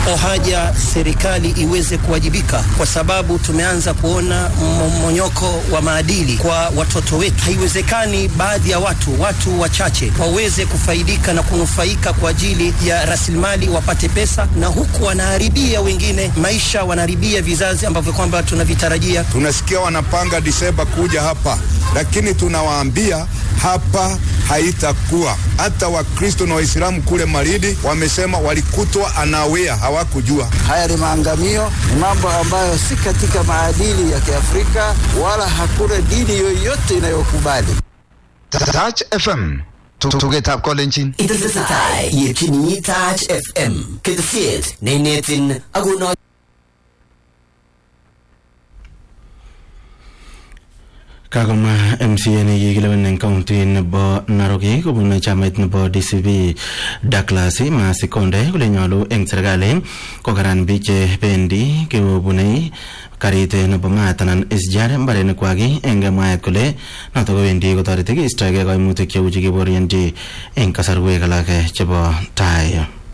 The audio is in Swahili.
haja serikali iweze kuwajibika, kwa sababu tumeanza kuona mmonyoko wa maadili kwa watoto wetu. Haiwezekani baadhi ya watu, watu wachache, waweze kufaidika na kunufaika kwa ajili ya rasilimali, wapate pesa, na huku wanaharibia wengine maisha, wanaharibia vizazi ambavyo kwamba tunavitarajia. Tunasikia wanapanga Disemba kuja hapa, lakini tunawaambia hapa haitakuwa. Hata Wakristo na Waislamu kule Maridi wamesema walikutwa anawea, hawakujua. Haya ni maangamio, ni mambo ambayo si katika maadili ya Kiafrika, wala hakuna dini yoyote inayokubali. Touch FM tugetab kolenjin Itesetai yetyini Touch FM ketesiet neinetin akono kakomwa MCA nekikilewen eng county nebo Narok kobun chamait nebo DCP Douglas Masikonde kole nyolu eng serikali kokaran biik chebendi kobunei karit nebo maat anan SGR mbarenik kwak eng mwaet kole notok kowendi kotoreti keistoegei kaimutik cheu chekiboryenchi eng kasarwek alak chebo tai